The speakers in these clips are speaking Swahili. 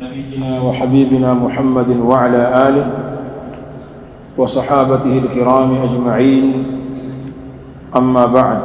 نبينا وحبيبنا محمد وعلى آله وصحابته الكرام أجمعين أما بعد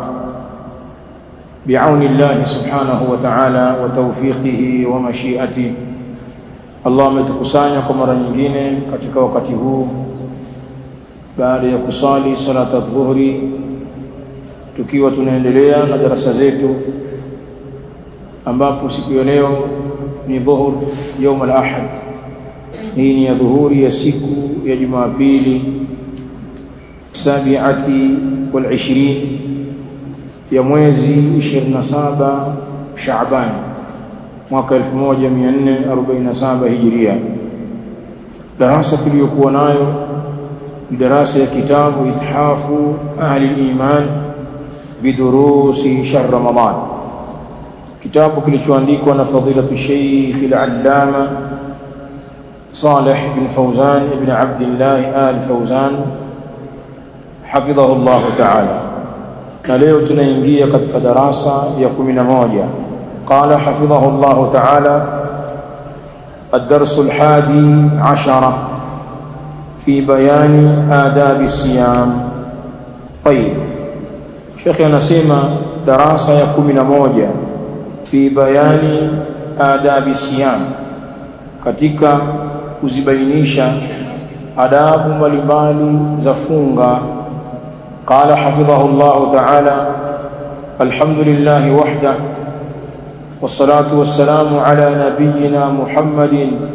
بعون الله سبحانه وتعالى وتوفيقه ومشيئته Allah ametukusanya kwa mara nyingine katika wakati huu baada ya kusali salata dhuhri tukiwa tunaendelea na darasa zetu ambapo siku ya leo ni dhuhur يوم al-ahad hii ni ya dhuhuri ya siku ya Jumapili sabiati wal 20 ya mwezi 27 Shaaban mwaka 1447 Hijiria darasa tuliyokuwa nayo ni darasa ya kitabu ithafu ahli al-iman bidurusi shahr ramadan kitabu kilichoandikwa na fadilatu Sheikh al-Allama Saleh bin Fawzan ibn Abdullah al-Fawzan hafidhahu Allah ta'ala na leo tunaingia katika darasa ya 11 قال حفظه الله تعالى الدرس الحادي عشر في بيان آداب الصيام طيب شيخ anasema darasa ya 11 fi bayani adabi siyam katika kuzibainisha adabu mbalimbali za funga qala hafidhahu Allah ta'ala alhamdulillah wahda والصلاه والسلام على نبينا محمد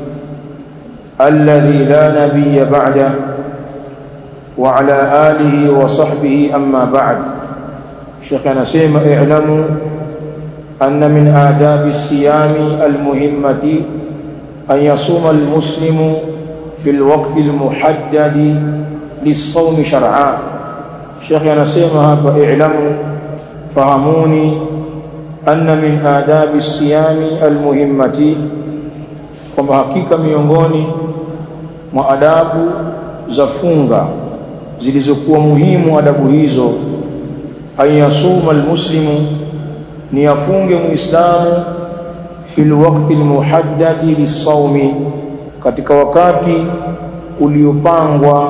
الذي لا نبي بعده وعلى اله وصحبه اما بعد شيخنا سيما اعلموا أن من آداب الصيام المهمة أن يصوم المسلم في الوقت المحدد للصوم شرعا شيخ نسيمها فاعلموا فهموني أن من آداب الصيام المهمة kwamba hakika miongoni mwa adabu za funga zilizokuwa muhimu adabu hizo ayasuma almuslimu ni afunge muislamu fil waqti almuhaddadi lisawmi katika wakati uliopangwa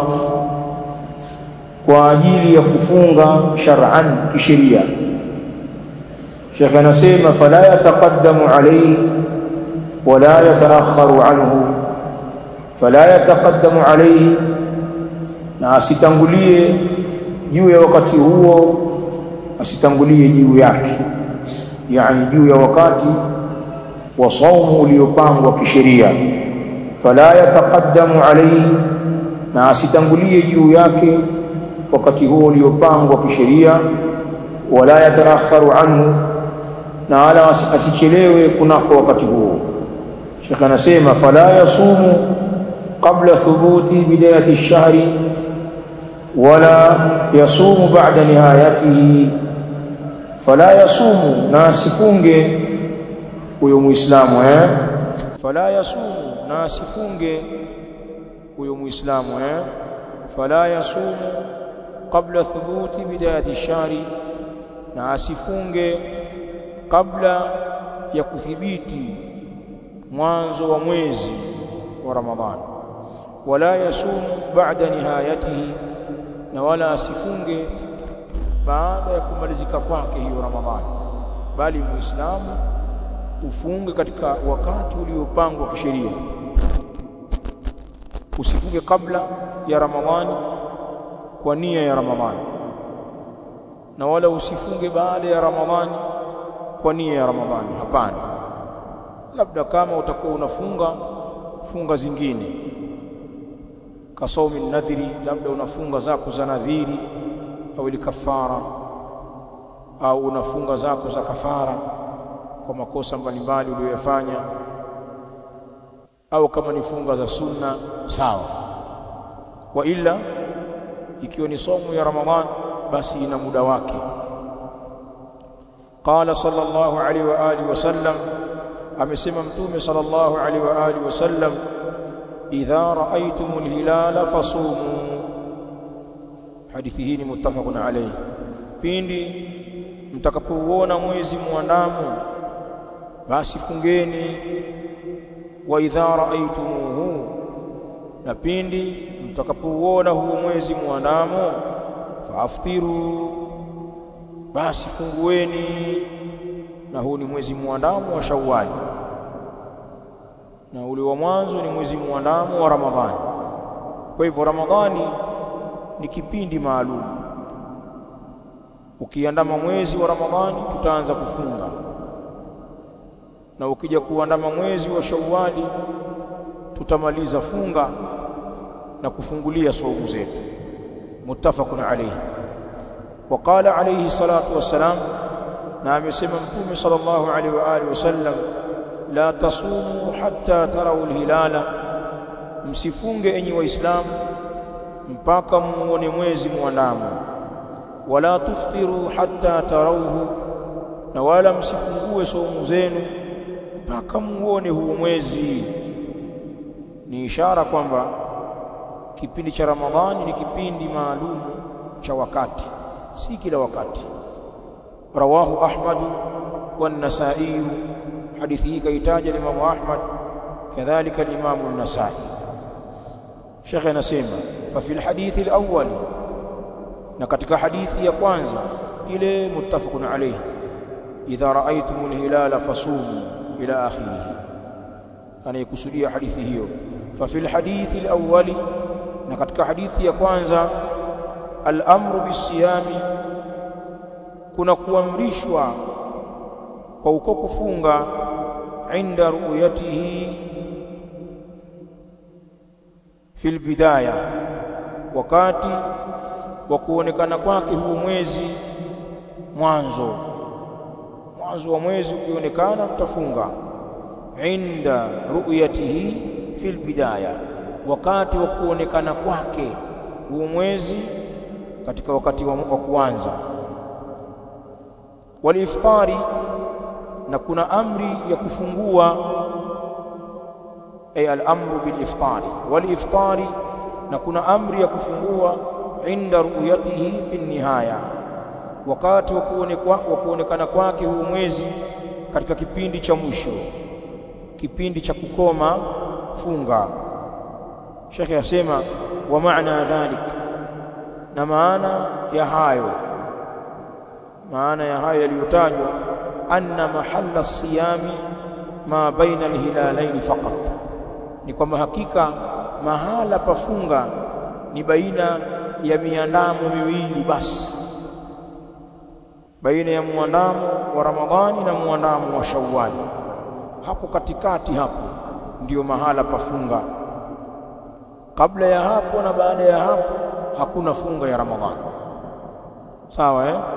kwa ajili ya kufunga shar'an kisheria Sheikh anasema fala yataqaddamu alayhi wala yataakharu anhu fala yataqaddamu alayhi na asitangulie juu ya wakati huo asitangulie juu yake yani juu ya wakati wa saumu uliopangwa kisheria fala yataqaddamu alayhi na asitangulie juu yake wakati huo uliopangwa kisheria wala yataakharu anhu na wala asichelewe kunako wakati huo Sheikh anasema fala yasumu qabla thubuti bidayati ash-shahri wala yasumu ba'da nihayatihi fala yasumu na asifunge huyo muislamu eh fala yasumu na asifunge huyo muislamu eh fala yasumu qabla thubuti bidayati shari na asifunge kabla ya kuthibiti mwanzo wa mwezi wa ramadhani wala yasumu ba'da nihayatihi na wala asifunge baada ya kumalizika kwake hiyo Ramadhani bali muislamu ufunge katika wakati uliopangwa kisheria usifunge kabla ya Ramadhani kwa nia ya Ramadhani na wala usifunge baada ya Ramadhani kwa nia ya Ramadhani hapana labda kama utakuwa unafunga funga zingine kasaumi nadhiri labda unafunga zako za nadhiri au kafara au unafunga zako za kafara kwa makosa mbalimbali uliyoyafanya au kama ni funga za sunna sawa wa ila ikiwa ni somo ya ramadhan basi ina muda wake qala sallallahu alaihi wa alihi wasallam amesema mtume sallallahu alaihi wa alihi wasallam idha raaitumul hilala fasumu hadithi hii ni muttafaqun alayhi pindi mtakapouona mwezi muandamo basi fungeni wa idha raaitumuhu na pindi mtakapouona huo mwezi muandamo faaftiru basi fungueni na huu ni mwezi muandamo wa Shawwal na ule wa mwanzo ni mwezi muandamo wa Ramadhani kwa hivyo Ramadhani ni kipindi maalum ukiandama mwezi wa Ramadhani tutaanza kufunga na ukija kuandama mwezi wa Shawwali tutamaliza funga na kufungulia saumu zetu muttafaqun alayhi وقال عليه الصلاه والسلام na amesema mtume sallallahu alaihi wa alihi wasallam la tasumu hatta tarau alhilala msifunge enyi waislamu mpaka muone mwezi muandamo wala tuftiru hatta tarauhu na wala msifungue saumu zenu mpaka muone huo mwezi ni ishara kwamba kipindi cha Ramadhani ni kipindi maalum cha wakati si kila wakati rawahu ahmad wan-nasa'i hadithi hii kaitaja Imam Ahmad kadhalika al-Imam an-Nasa'i Sheikh anasema fa fil hadithi al-awwal na katika hadithi ya kwanza ile muttafaqun alayhi idha ra'aytumul hilala fasumu ila akhirih anaikusudia hadithi hiyo fa fil hadithi al-awwal na katika hadithi ya kwanza al-amru bisiyami kuna kuamrishwa kwa uko kufunga inda ru'yatihi fil bidaya wakati wa kuonekana kwake huo mwezi mwanzo mwanzo wa mwezi ukionekana mtafunga inda ru'yatihi fil bidaya wakati wa kuonekana kwake huo mwezi katika wakati wa, wa kuanza waliftari na kuna amri ya kufungua ay al-amru bil iftari waliftari na kuna amri ya kufungua inda ru'yatihi fi nihaya wakati wa kuonekana kwake huu mwezi katika kipindi cha mwisho kipindi cha kukoma funga Sheikh yasema wa maana dhalik na maana ya hayo maana ya hayo yaliyotajwa anna mahalla siyami ma baina alhilalaini faqat ni kwamba hakika mahala pafunga ni baina ya miandamo miwili basi baina ya muandamo wa Ramadhani na muandamo wa Shawwal hapo katikati hapo ndiyo mahala pafunga kabla ya hapo na baada ya hapo hakuna funga ya Ramadhani sawa eh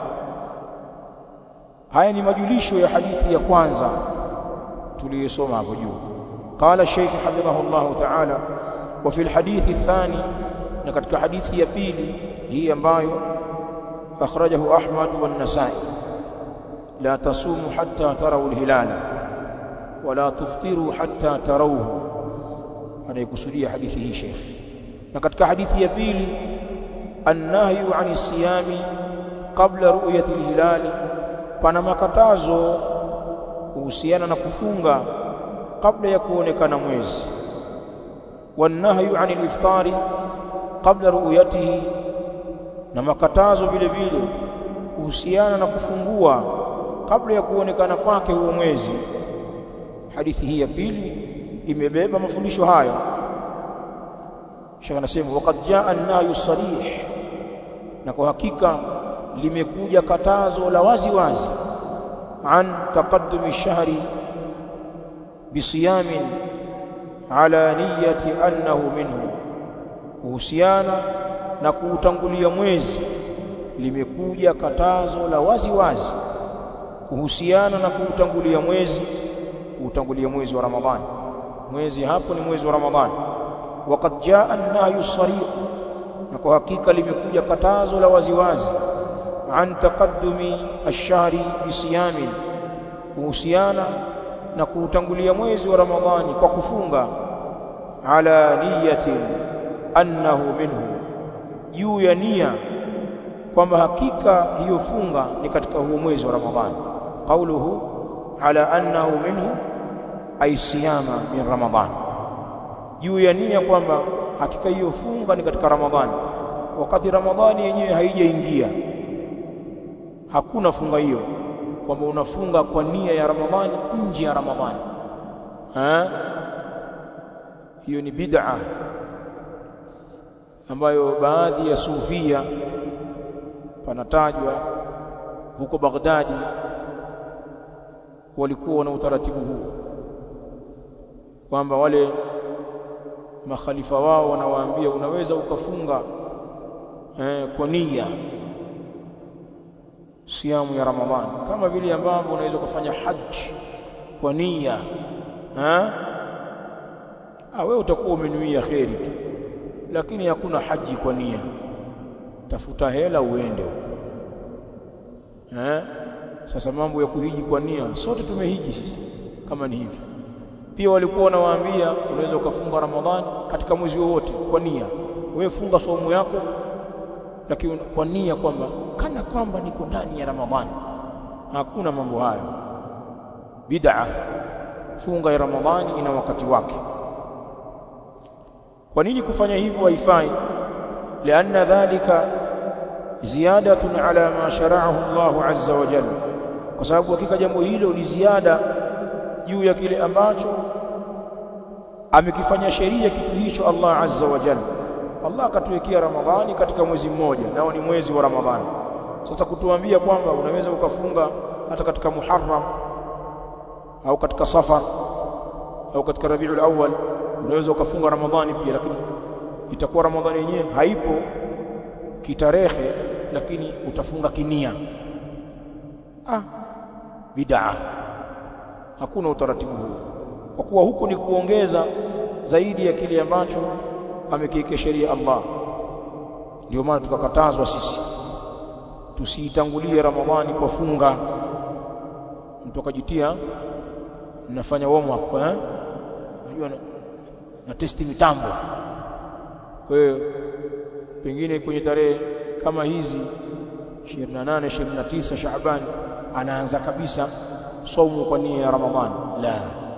haya ni majulisho ya hadithi ya kwanza tuliyosoma hapo juu qala shaykh hafidhahullah ta'ala wa fi alhadith athani na katika hadithi ya pili hii ambayo akhrajahu ahmad wa an-nasa'i la tasumu hatta tarawu al-hilala wala tuftiru hatta tarawhu anaikusudia hadithi hii sheikh na katika hadithi ya pili annahyu ani siyami qabla ru'yati al-hilali pana makatazo kuhusiana na kufunga kabla ya kuonekana mwezi wanahyu anil iftari kabla ru'yatihi na makatazo vile vile kuhusiana na kufungua kabla ya kuonekana kwake huo mwezi hadithi hii ya pili imebeba mafundisho haya Sheikh anasema waqad jaa an-nahyu sarih na kwa hakika limekuja katazo la wazi wazi an taqaddumi shahri bisiyamin ala niyati annahu minhu kuhusiana na kuutangulia mwezi limekuja katazo la wazi wazi kuhusiana na kuutangulia mwezi kuutangulia mwezi wa Ramadhani mwezi hapo ni mwezi wa Ramadhani waqad jaa an-nahyu sarih na kwa hakika limekuja katazo la wazi wazi an taqaddumi ash-shahri bisiyamin kuhusiana na kuutangulia mwezi wa Ramadhani kwa kufunga ala niyatin annahu minhu juu ya nia kwamba hakika hiyo funga ni katika huo mwezi wa Ramadhani qauluhu ala annahu minhu ay siyama min ramadhan juu ya nia kwamba hakika hiyo funga ni katika ramadhani wakati ramadhani yenyewe haijaingia hakuna funga hiyo kwamba unafunga kwa nia ya ramadhani nje ya ramadhani ha hiyo ni bid'a ambayo baadhi ya sufia panatajwa huko Baghdadi walikuwa na utaratibu huu kwamba wale makhalifa wao wanawaambia unaweza ukafunga eh, kwa nia siamu ya Ramadhani kama vile ambavyo unaweza kufanya haji kwa nia ha ah wewe utakuwa umenuia kheri tu lakini hakuna haji kwa nia tafuta hela uende eh sasa mambo ya kuhiji kwa nia sote tumehiji sisi kama ni hivi pia walikuwa wanawaambia unaweza ukafunga Ramadhani katika mwezi wowote kwa nia wewe funga saumu yako lakini kwa nia kwamba kana kwamba niko ndani ya Ramadhani hakuna mambo hayo bid'a funga ya Ramadhani ina wakati wake kwa nini kufanya hivyo haifai lianna dhalika ziyadatun ala ma shara'ahu Allah azza wa jalla kwa sababu hakika jambo hilo ni ziada juu ya kile ambacho amekifanya sheria kitu hicho Allah azza wa jalla Allah akatuwekea Ramadhani katika mwezi mmoja nao ni mwezi wa Ramadhani sasa kutuambia kwamba unaweza ukafunga hata katika Muharram au katika Safar au katika Rabiul Awwal unaweza ukafunga Ramadhani pia lakini itakuwa Ramadhani yenyewe haipo kitarehe lakini utafunga kinia ah bid'a hakuna utaratibu huu kwa kuwa huku ni kuongeza zaidi ya kile ambacho amekiweka sheria Allah ndio maana tukakatazwa sisi tusiitangulie Ramadhani kwa funga mtu akajitia nafanya warm up eh unajua na, na testi mitambo kwa hiyo pengine kwenye tarehe kama hizi 28 29 Shaaban anaanza kabisa saumu kwa nia ya Ramadhani la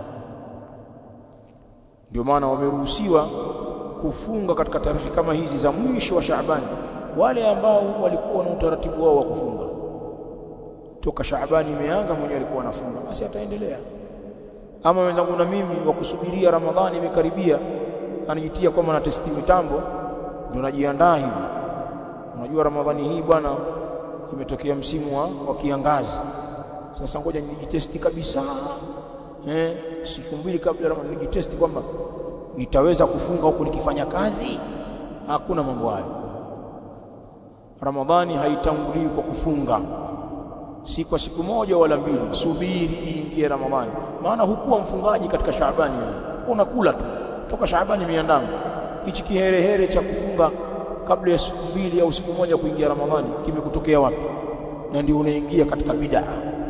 ndio maana wameruhusiwa kufunga katika tarehe kama hizi za mwisho wa Shaaban wale ambao walikuwa na utaratibu wao wa kufunga toka Shaaban imeanza mwenyewe alikuwa anafunga basi ataendelea ama wenzangu na mimi wa kusubiria Ramadhani imekaribia anajitia kwamba na testi mitambo ndio najiandaa hivi unajua Ramadhani hii bwana imetokea msimu wa, wa kiangazi sasa ngoja nijitesti kabisa eh siku mbili kabla Ramadhani nijitesti kwamba nitaweza kufunga huku nikifanya kazi hakuna mambo hayo Ramadhani haitangulii kwa kufunga si kwa siku moja wala mbili subiri iingie Ramadhani maana hukuwa mfungaji katika Shaabani wewe unakula tu toka Shaabani miandamo hichi kiherehere cha kufunga kabla ya siku mbili au siku moja kuingia Ramadhani kimekutokea wapi na ndio unaingia katika bid'a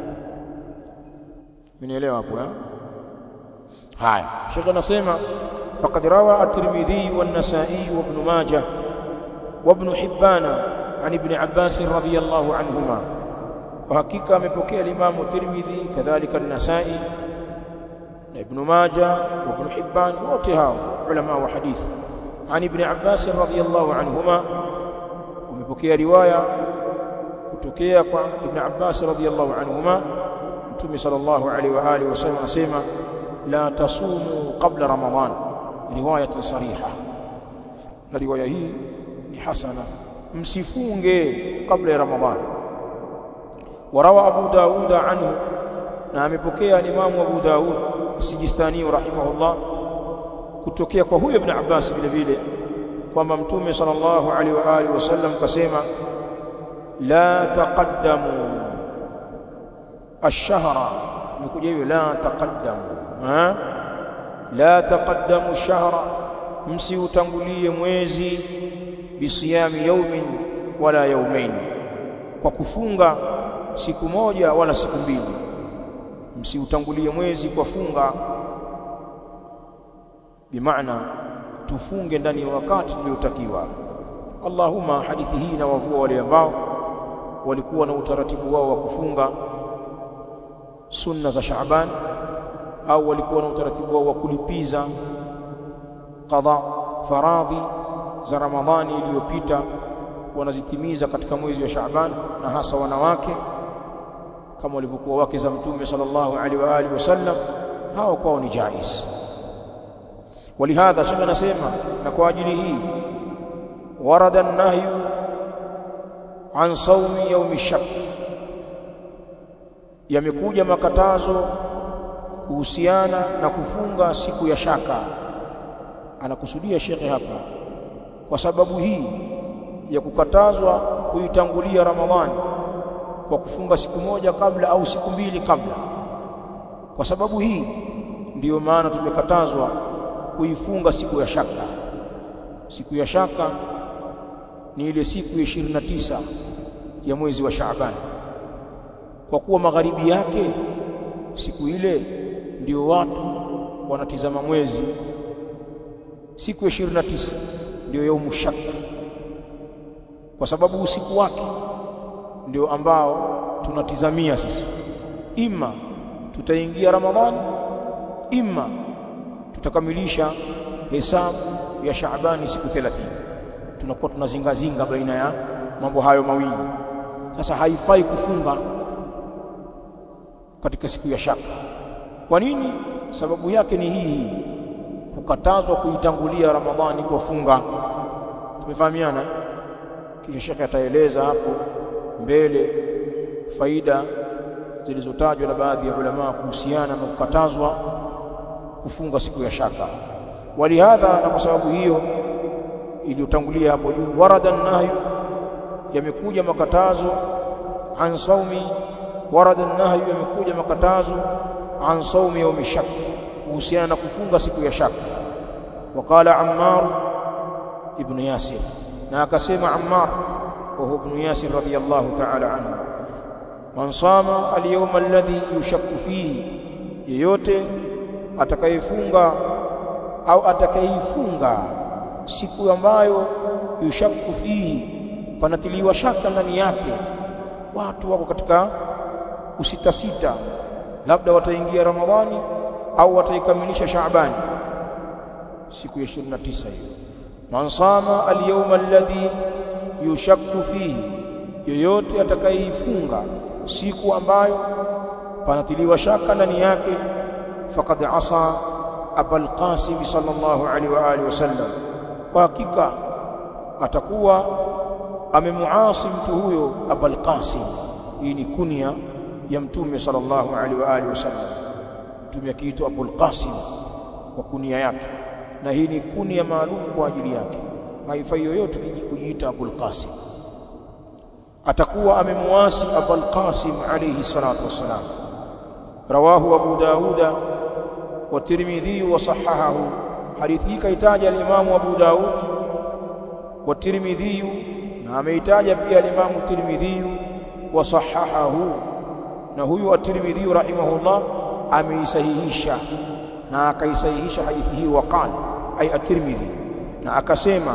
Mnielewa hapo eh haya Sheikh anasema faqad rawa at-Tirmidhi wan-Nasa'i wa Ibn Majah wa Ibn Hibban عن ابن عباس رضي الله عنهما وحقيقه amepokea Imam Tirmidhi kadhalika an-Nasa'i na Ibn Majah wa Ibn Hibban wote hao ulama wa hadithi عن ابن عباس رضي الله عنهما ومepokea riwaya kutokea kwa Ibn Abbas radhiyallahu anhuma Mtume sallallahu alaihi wa alihi wasallam anasema la tasumu qabla Ramadhan riwaya sariha na riwaya hii ni hasana msifunge kabla ya Ramadhan warawa Abu Dawud anhu na amepokea Imam Abu Dawud Sijistani rahimahullah kutokea kwa huyo Ibn Abbas vile vile kwamba Mtume sallallahu alaihi wa alihi wasallam kasema la taqaddamu ash-shahra nikuja hiyo la taqaddamu ha la taqaddamu ash-shahra msiutangulie mwezi bisiyami yaumin wala yaumain kwa kufunga siku moja wala siku mbili msiutangulie mwezi kwa funga bimaana tufunge ndani ya wakati uliotakiwa Allahumma hadithi hii na wavua wale ambao walikuwa na utaratibu wao wa kufunga sunna za Shaaban au walikuwa na utaratibu wao wa kulipiza qadha faradhi za Ramadhani iliyopita wanazitimiza katika mwezi wa Shaaban na hasa wanawake kama walivyokuwa wake za Mtume sallallahu alaihi wa alihi wasallam hao kwao ni jaiz ولهذا shaka nasema na kwa ajili hii warada an-nahyu an sawmi yawm ash-shak yamekuja makatazo kuhusiana na kufunga siku ya shaka anakusudia shekhe hapa kwa sababu hii ya kukatazwa kuitangulia Ramadhani kwa kufunga siku moja kabla au siku mbili kabla kwa sababu hii ndiyo maana tumekatazwa kuifunga siku ya shaka siku ya shaka ni ile siku ya 29 ya mwezi wa Shaaban kwa kuwa magharibi yake siku ile ndio watu wanatizama mwezi siku ya 29 ndio yaumu shak kwa sababu usiku wake ndio ambao tunatizamia sisi ima tutaingia Ramadhani ima tutakamilisha hesabu ya Shaabani siku 30 tunakuwa tunazingazinga baina ya mambo hayo mawili sasa haifai kufunga katika siku ya shaka kwa nini sababu yake ni hii hii kukatazwa kuitangulia Ramadhani kwa funga tumefahamiana kisha shekhe ataeleza hapo mbele faida zilizotajwa na baadhi ya ulama kuhusiana na kukatazwa kufunga siku ya shaka walihadha na kwa sababu hiyo iliyotangulia hapo juu warada nahyu yamekuja makatazo an saumi warada nahyu yamekuja makatazo an saumi yaumi shak kuhusiana na kufunga siku ya shaka waqala ammar ibn yasir na akasema ammar wa huwa ibn yasir radiyallahu ta'ala anhu man sama al-yawma alladhi yushakku fihi yeyote atakayefunga au atakayeifunga siku ambayo yushakku fihi panatiliwa shaka ndani yake watu wako katika kusita sita labda wataingia ramadhani au wataikamilisha shaabani siku ya 29 hiyo man sama al-yawma alladhi yushakku fihi yoyote atakayeifunga siku ambayo panatiliwa shaka ndani yake faqad asa abul qasim sallallahu alaihi wa alihi wasallam kwa hakika atakuwa amemuasi mtu huyo abul qasim hii ni kunia ya mtume sallallahu alaihi wa alihi wasallam mtume akiitwa abul qasim kwa kunia yake na hii ni kunia maalum kwa ajili yake haifai yoyote kujiita abul qasim atakuwa amemuasi abul qasim alayhi salatu wassalam rawahu abu dauda wa tirmidhi wa sahahahu hadithi kaitaja al-imam abu daud wa tirmidhi na ameitaja pia al-imam tirmidhi wa sahahahu na huyu at-tirmidhi rahimahullah ameisahihisha na akaisahihisha hadithi hii waqala ay at-tirmidhi na akasema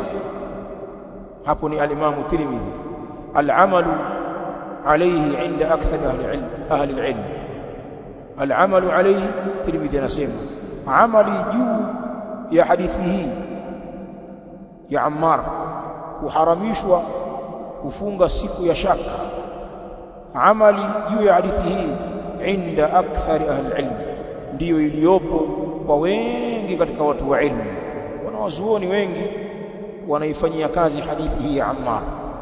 hapo ni al-imam tirmidhi al-amalu alayhi inda akthar ahli al-ilm ahli al-ilm al-amalu alayhi tirmidhi anasema amali juu ya hadithi hii ya Ammar kuharamishwa kufunga siku ya shaka amali juu ya hadithi hii inda akthar ahli al-ilm ndiyo iliyopo kwa wengi katika watu wa ilmu wanawazuoni wengi wanaifanyia kazi hadithi hii ya Ammar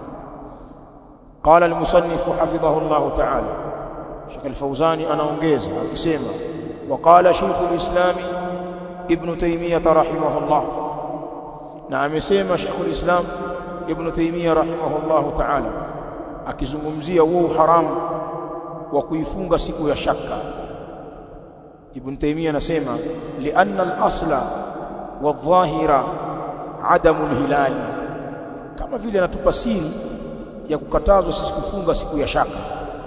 قال المصنف حفظه الله تعالى شيخ الفوزاني anaongeza akisema وقال شيخ الإسلام ابن تيمية رحمه الله na amesema Sheikh al-Islam Ibn Taymiyyah rahimahullahu ta'ala akizungumzia huo haramu wa kuifunga siku ya shaka Ibn Taymiyyah anasema lianna al-asla wadh-dhahira adamu al-hilali kama vile anatupa siri ya kukatazwa sisi kufunga siku ya shaka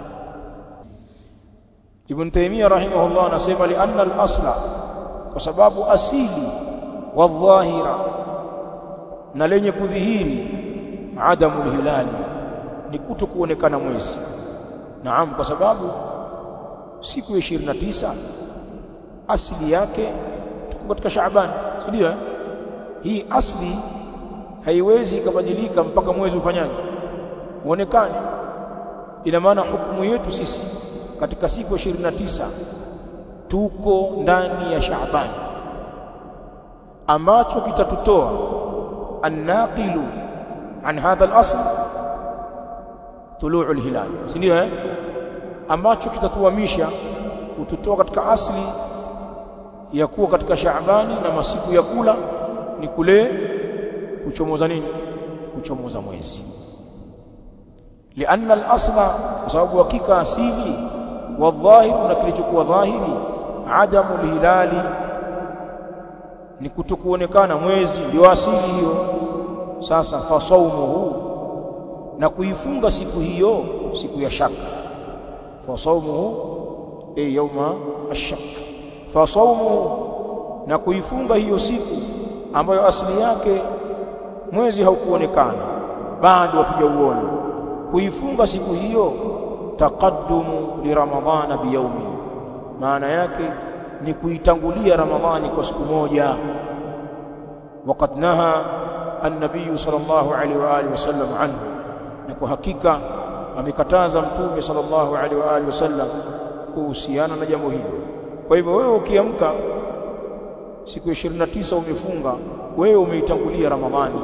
Ibn Taymiyyah rahimahullah anasema lianna al-asla kwa sababu asili wadh-dhahira na lenye kudhihiri adamu al-hilali ni kuto kuonekana mwezi naam kwa sababu siku ya 29 asili yake tuko katika Shaaban si ndio hii asli haiwezi ikabadilika mpaka mwezi ufanyaje uonekane ina maana hukumu yetu sisi katika siku ya 29 tuko ndani ya Shaaban ambacho kitatutoa annaqilu an hadha al-asl tuluu al-hilal si ndio eh ambacho kitatuhamisha kututoa katika asli ya kuwa katika Shaabani na masiku ya kula ni kule kuchomoza nini kuchomoza mwezi lianna al-asla kwa sababu hakika asili wa dhahir na kilichokuwa dhahiri adamu al-hilali ni kutokuonekana mwezi ndio asili hiyo sasa fasaumuhu na kuifunga siku hiyo siku ya shaka fasaumuhu ay yawma ash-shak fasaumuhu na kuifunga hiyo siku ambayo asili yake mwezi haukuonekana bado hatujauona kuifunga siku hiyo taqaddumu li ramadhana biyawmin maana yake ni kuitangulia ramadhani kwa siku moja waqad naha an-nabiy sallallahu alaihi wa alihi wasallam anhu na kwa hakika amekataza mtume sallallahu alaihi wa alihi wasallam kuhusiana na jambo hilo kwa hivyo wewe ukiamka siku ya 29 umefunga wewe umeitangulia ramadhani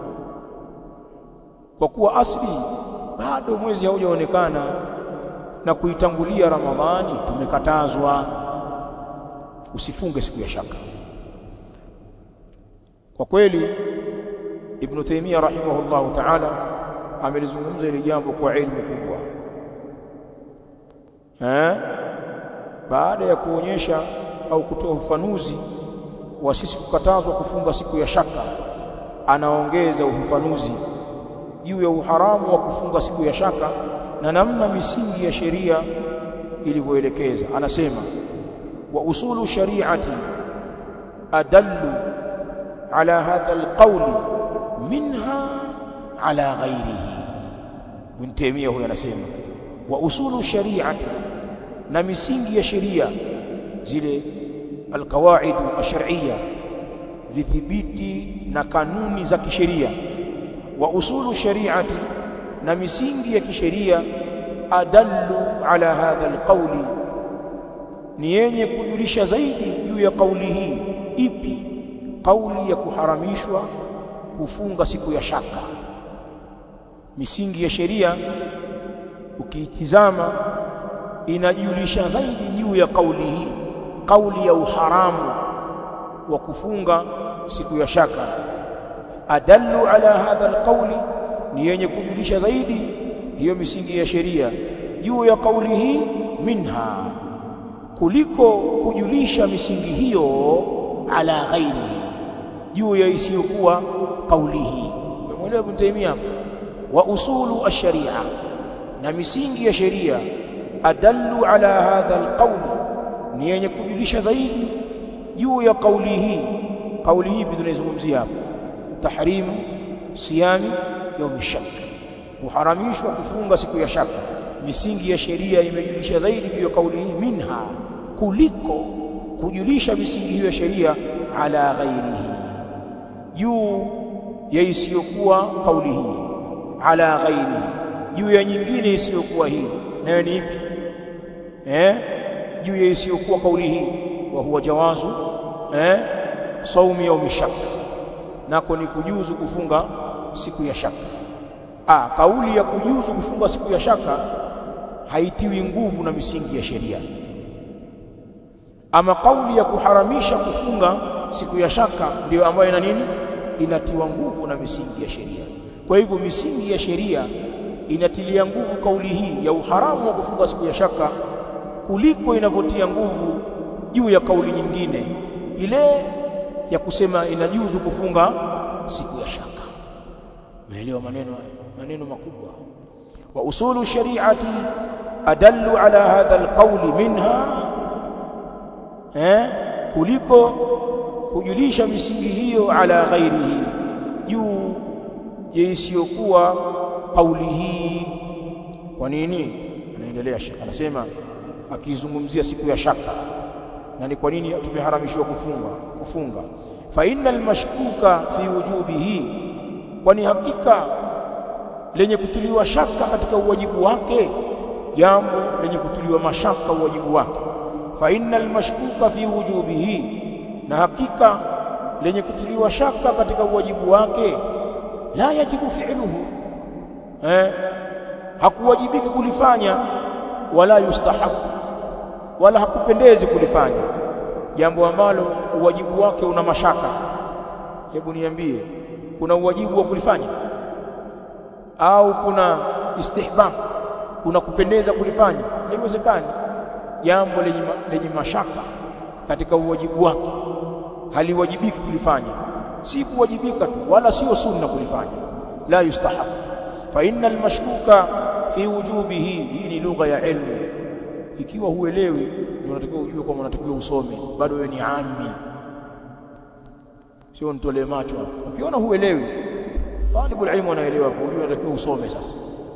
kwa kuwa asli bado mwezi haujaonekana na kuitangulia ramadhani tumekatazwa usifunge siku ya shaka kwa kweli ibn Taymiyyah rahimahullahu ta'ala amelizungumza ile jambo kwa elimu kubwa eh baada ya kuonyesha au kutoa ufafanuzi wa sisi kukatazwa kufunga siku ya shaka anaongeza ufafanuzi juu ya uharamu wa kufunga siku ya shaka na namna misingi ya sheria ilivyoelekeza anasema wa usulu shari'ati adallu ala hadha alqawl minha ala ghairihi Ibn Taymiyyah huyo anasema wa usulu shari'ati na misingi ya sheria zile alqawaid ash-shar'iyya vidhibiti na kanuni za kisheria wa usulu shari'ati na misingi ya kisheria adallu ala hadha alqawli ni yenye kujulisha zaidi juu ya kauli hii ipi kauli ya kuharamishwa kufunga siku ya shaka misingi ya sheria ukiitizama inajulisha zaidi juu ya kauli hii kauli ya uharamu wa kufunga siku ya shaka adallu ala hadha alqawli ni yenye kujulisha zaidi hiyo misingi ya sheria juu ya kauli hii minha kuliko kujulisha misingi hiyo ala ghairihi juu ya isiyokuwa kauli hii umeelewa Ibn Taymiyyah wa usulu ash-sharia na misingi ya sheria adallu ala hadha alqawl ni yenye kujulisha zaidi juu ya kauli hii kauli hii tunaizungumzia hapa tahrimu siyami yaumi shak kuharamishwa kufunga siku ya shaka misingi ya sheria imejulisha zaidi juu ya kauli hii minha kuliko kujulisha misingi hiyo ya sheria ala ghairihi juu ya isiyokuwa kauli hii ala ghairihi juu ya nyingine isiyokuwa hii nayo ni ipi eh juu ya isiyokuwa kauli hii wa huwa jawazu eh saumi yaumi shak nako ni kujuzu kufunga siku ya shaka ah kauli ya kujuzu kufunga siku ya shaka haitiwi nguvu na misingi ya sheria ama kauli ya kuharamisha kufunga siku ya shaka ndiyo ambayo ina nini inatiwa nguvu na misingi ya sheria kwa hivyo misingi ya sheria inatilia nguvu kauli hii ya uharamu wa kufunga siku ya shaka kuliko inavyotia nguvu juu ya kauli nyingine ile ya kusema inajuzu kufunga siku ya shaka umeelewa maneno maneno makubwa wa usulu shari'ati adallu ala hadha alqawli minha eh kuliko kujulisha misingi hiyo ala ghairihi juu ya isiyokuwa kauli hii kwa nini anaendelea shaka anasema akizungumzia siku ya shaka na ni kwa nini tumeharamishwa kufunga kufunga fa innal mashkuka fi wujubihi kwani hakika lenye kutuliwa shaka katika uwajibu wake jambo lenye kutuliwa mashaka uwajibu wake fa innal mashkuka fi wujubihi na hakika lenye kutuliwa shaka katika uwajibu wake la yajibu fi'luhu eh hakuwajibiki kulifanya wala yustahabu wala hakupendezi kulifanya jambo ambalo uwajibu wake una mashaka hebu niambie kuna uwajibu wa kulifanya au kuna istihbab kuna kupendeza kulifanya haiwezekani jambo lenye, lenye mashaka katika uwajibu wake haliwajibiki kulifanya si kuwajibika tu wala sio sunna kulifanya la yustahab fa innal mashkuka fi wujubihi hii ni lugha ya ilmu ikiwa huelewi ndio unatakiwa ujue kwamba unatakiwa usome bado wewe ni ami sio nitolee macho hapo ukiona huelewi talibul ilmu anaelewa kwa ujue unatakiwa usome sasa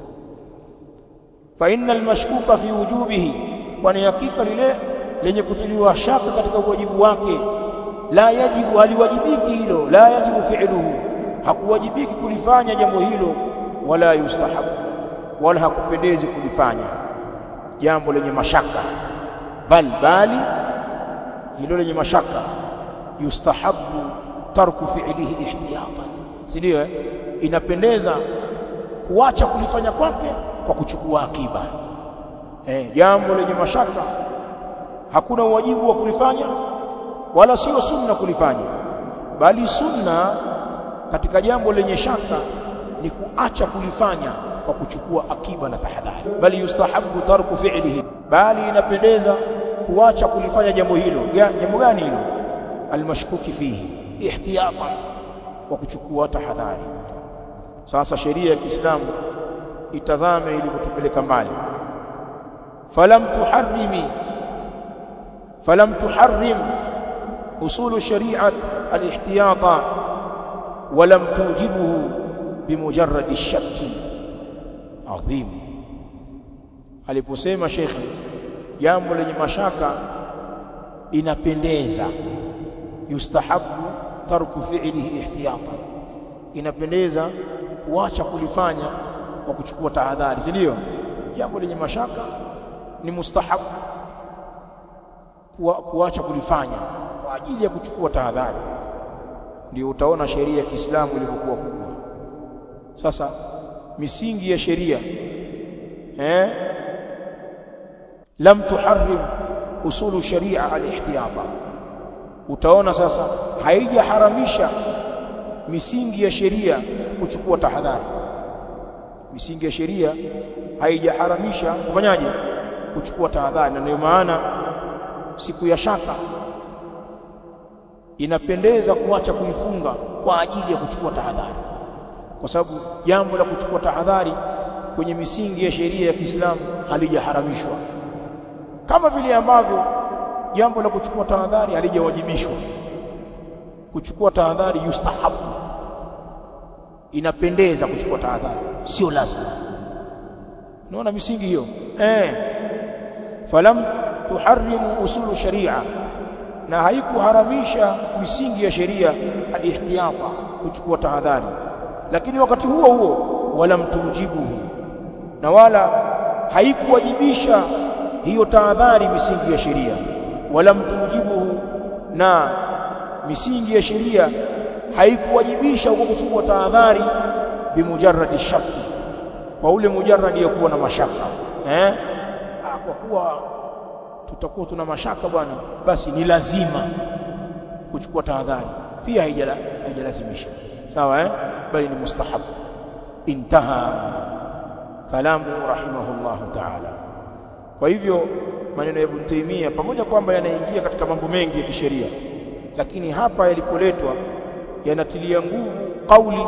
fa innal mashkuka fi wujubihi kwani hakika lile lenye kutiliwa shaka katika uwajibu wake la yajibu haliwajibiki hilo la yajibu fi'luhu hakuwajibiki kulifanya jambo hilo wala yustahabu wala hakupendezi kulifanya jambo lenye mashaka bal bali hilo lenye mashaka yustahabu tarku fi'lihi ihtiyatan si ndio eh? inapendeza kuacha kulifanya kwake kwa kuchukua akiba eh, jambo lenye mashaka hakuna uwajibu wa kulifanya wala sio sunna kulifanya bali sunna katika jambo lenye shaka ni kuacha kulifanya kwa kuchukua akiba na tahadhari bali yustahabu tarku fi'lihi bali inapendeza kuacha kulifanya jambo hilo ya, jambo gani hilo almashkuki fihi ihtiyatan kwa kuchukua tahadhari sasa sheria ya Kiislamu itazame ilivyotupeleka mbali falam tuharrimi falam tuharrim usul shari'at al-ihtiyata ولم توجبه بمجرد الشك adhim aliposema shekhi jambo lenye mashaka inapendeza yustahabu tarku fi'lihi ihtiyatan inapendeza kuacha kulifanya kwa kuchukua tahadhari si ndio jambo lenye mashaka ni mustahabu kuacha kulifanya kwa ajili ya kuchukua tahadhari ndio utaona sheria ya Kiislamu ilivyokuwa kubwa sasa misingi ya sheria eh lam tuharrim usulu sharia al-ihtiyata utaona sasa haijaharamisha misingi ya sheria kuchukua tahadhari misingi ya sheria haijaharamisha kufanyaje kuchukua tahadhari na ndio maana siku ya shaka inapendeza kuacha kuifunga kwa ajili ya kuchukua tahadhari kwa sababu jambo la kuchukua tahadhari kwenye misingi ya sheria ya Kiislamu halijaharamishwa kama vile ambavyo jambo la kuchukua tahadhari halijawajibishwa kuchukua tahadhari yustahabu inapendeza kuchukua tahadhari sio lazima unaona misingi hiyo eh falam tuharrimu usulu sharia na haikuharamisha misingi ya sheria alihtiyata kuchukua tahadhari lakini wakati huo huo wala mtujibuhu na wala haikuwajibisha hiyo tahadhari misingi ya sheria wala mtujibuhu na misingi ya sheria haikuwajibisha huko kuchukua tahadhari bimujarradi shaki kwa ule mujarradi ya kuwa na mashaka eh ah, kwa kuwa tutakuwa tuna mashaka bwana basi ni lazima kuchukua tahadhari pia haijalazimisha sawa eh bali ni mustahab intaha kalamu rahimahullah ta'ala kwa hivyo maneno ya Ibn Taymiyyah pamoja kwamba yanaingia katika mambo mengi ya kisheria lakini hapa yalipoletwa yanatilia nguvu kauli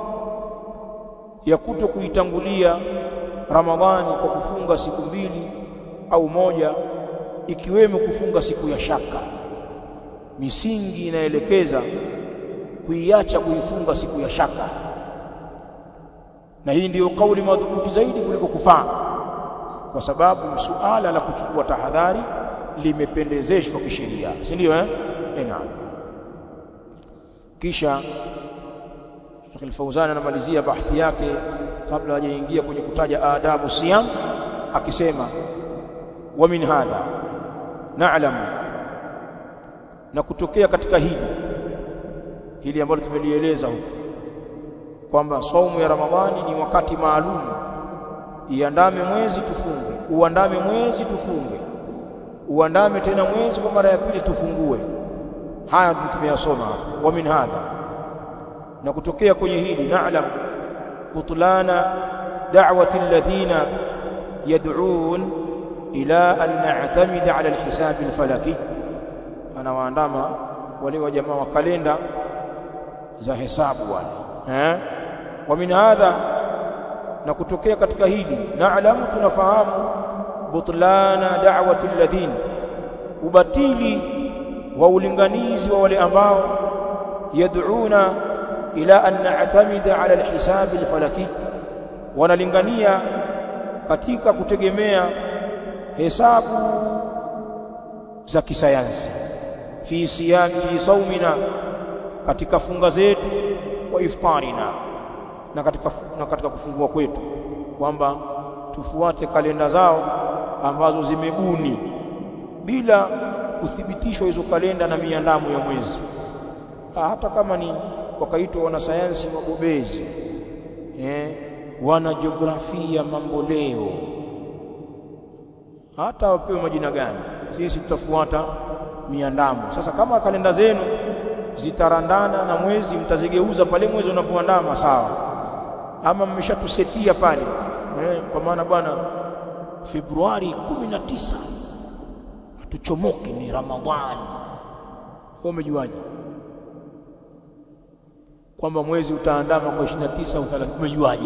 ya kuto kuitangulia Ramadhani kwa kufunga siku mbili au moja ikiwemo kufunga siku ya shaka misingi inaelekeza kuiacha kuifunga siku ya shaka na hii ndiyo kauli madhubuti zaidi kuliko kufaa kwa sababu suala la kuchukua tahadhari limependezeshwa kisheria si ndio eh eh naam kisha Sheikh Al-Fauzan anamalizia bahthi yake kabla hajaingia kwenye kutaja adabu siyam akisema wa min hadha na'lamu na kutokea katika hili hili ambalo tumelieleza huko kwamba saumu ya Ramadhani ni wakati maalum iandame mwezi tufunge uandame mwezi tufunge uandame tena mwezi kwa mara ya pili tufungue haya tumeyasoma hapa wa min hadha na kutokea kwenye hili na'lam butlana da'wati alladhina yad'un ila an na'tamida 'ala alhisab alfalaki anawaandama wale wa jamaa wa kalenda za hesabu wale eh wa min hadha na kutokea katika hili na'lamu tunafahamu butlana da'wati alladhina ubatili wa ulinganizi wa wale ambao yad'una ila an na'tamida 'ala alhisab alfalaki wanalingania katika kutegemea hesabu za kisayansi fi siyam fi saumina katika funga zetu wa iftarina na katika na katika kufungua kwetu kwamba tufuate kalenda zao ambazo zimebuni bila kuthibitishwa hizo kalenda na miandamo ya mwezi hata kama ni wakaitwa wanasayansi wabobezi eh wana jiografia mambo leo hata wapewe majina gani sisi tutafuata miandamo sasa kama kalenda zenu zitarandana na mwezi mtazigeuza pale mwezi unapoandama sawa ama mmeshatusetia pale eh, kwa maana bwana Februari 19 hatuchomoki ni Ramadhani wewe umejuaje kwamba mwezi utaandama kwa 29 au 30 umejuaje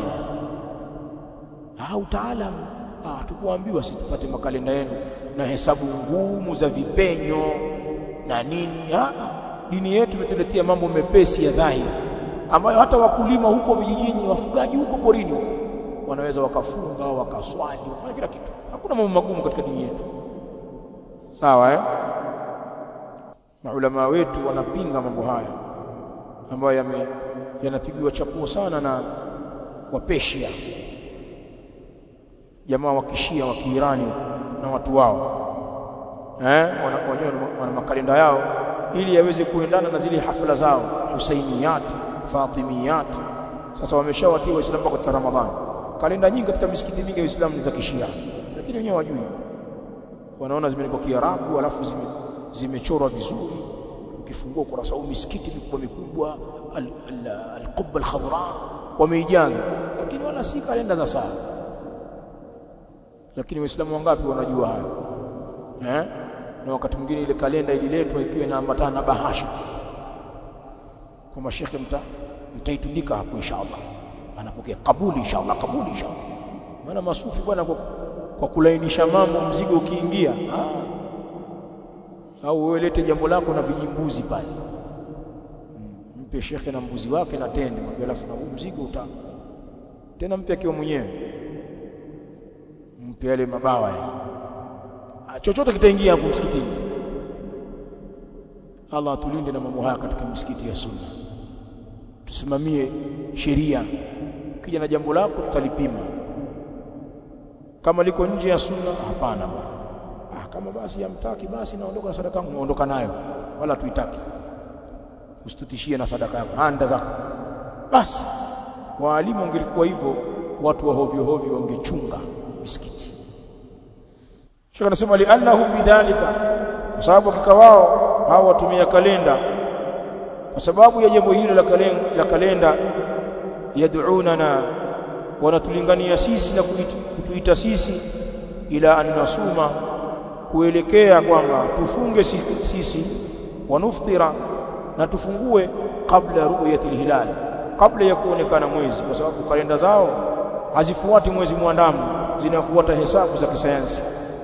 ah utaalamu ah tukuambiwa situfate makalenda yenu na hesabu ngumu za vipenyo na nini ah dini yetu imetuletea mambo mepesi ya dhahiri ambayo hata wakulima huko vijijini wafugaji huko porini huko wanaweza wakafunga wakaswali wakafanya kila kitu hakuna mambo magumu katika dini yetu sawa eh maulama wetu wanapinga mambo haya ambayo yame yanapigiwa chapuo sana na wapeshia jamaa wa kishia wa kiirani na watu wao eh wenyewe wana makalenda yao ili yaweze kuendana na zile hafla zao Husainiyat Fatimiyat sasa wameshawatia waislamu katika Ramadhani kalenda nyingi katika misikiti mingi ya Uislamu ni za kishia lakini wenyewe wajui wanaona zimeandikwa Kiarabu alafu zime zimechorwa vizuri ukifungua ukurasa huu misikiti mikubwa mikubwa al-qubba al-khadra wameijaza lakini wala si kalenda za saa lakini waislamu wangapi wanajua hayo eh na wakati mwingine ile kalenda ililetwa ikiwa inaambatana na bahasha kwa mashekhe mta mtaitundika hapo inshallah anapokea kabuli inshallah kabuli inshallah maana masufi bwana kwa, kwa kulainisha mambo mzigo ukiingia ah. au wewe lete jambo lako na vijimbuzi pale mpe shekhe na mbuzi wake na tende mwambie alafu na huu mzigo uta tena mpe akiwa mwenyewe mpe yale mabawa ya chochote kitaingia hapo msikitini Allah atulinde na mambo haya katika misikiti ya sunna tusimamie sheria kija na jambo lako tutalipima kama liko nje ya sunna hapana bwana ah kama basi yamtaki basi naondoka na sadaka yangu naondoka nayo wala tuitaki usitutishie na sadaka yako anda zako basi waalimu wangelikuwa hivyo watu wa hovyo hovyo wangechunga misikiti Sheikh anasema li'annahum bidhalika kwa sababu hakika wao hao watumia kalenda kwa sababu ya jambo hilo la kalenda, la kalenda yad'unana wanatulingania sisi na kutuita sisi ila an nasuma kuelekea kwamba tufunge sisi wanuftira na tufungue kabla ru'yati hilal kabla ya kuonekana mwezi kwa sababu kalenda zao hazifuati mwezi mwandamo zinafuata hesabu za kisayansi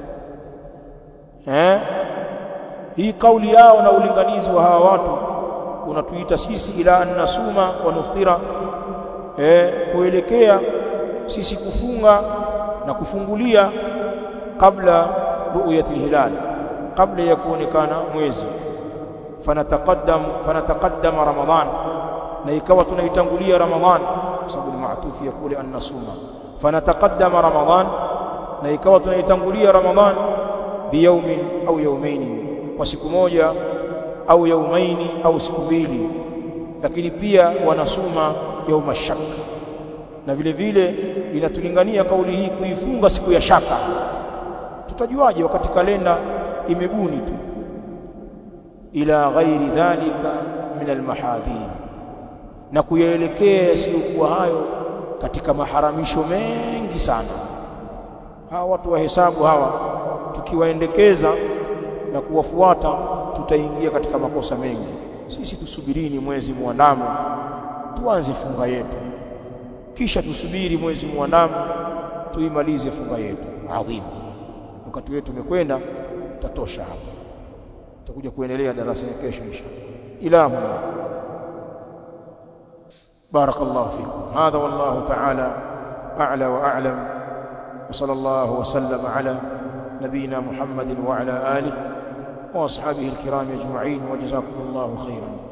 eh hii kauli yao na ulinganizi wa hawa watu unatuita sisi ila an nasuma wa nuftira eh kuelekea sisi kufunga na kufungulia kabla ru'yati hilal kabla ya kuonekana mwezi fanataqaddam fanataqaddama ramadhan na ikawa tunaitangulia ramadhan kwa sababu ni maatufi ya kule annasuma fanataqaddama ramadhan na ikawa tunaitangulia ramadhan biyaumin au yaumaini kwa siku moja au yaumaini au siku mbili lakini pia wanasuma yauma shak na vile vile inatulingania kauli hii kuifunga siku ya shaka tutajuaje wakati kalenda imebuni tu ila ghairi dhalika min almahadhin na kuyaelekea yasiyokuwa hayo katika maharamisho mengi sana hawa watu wa hesabu hawa tukiwaendekeza na kuwafuata tutaingia katika makosa mengi sisi tusubirini mwezi muandamo tuanze funga yetu kisha tusubiri mwezi muandamo tuimalize funga yetu adhimu wakati wetu umekwenda tatosha hapa tutakuja kuendelea darasa ya kesho inshallah ila huna بارك الله فيكم هذا والله تعالى أعلى وأعلم وصلى الله وسلم على نبينا محمد وعلى آله وأصحابه الكرام أجمعين وجزاكم الله خيرا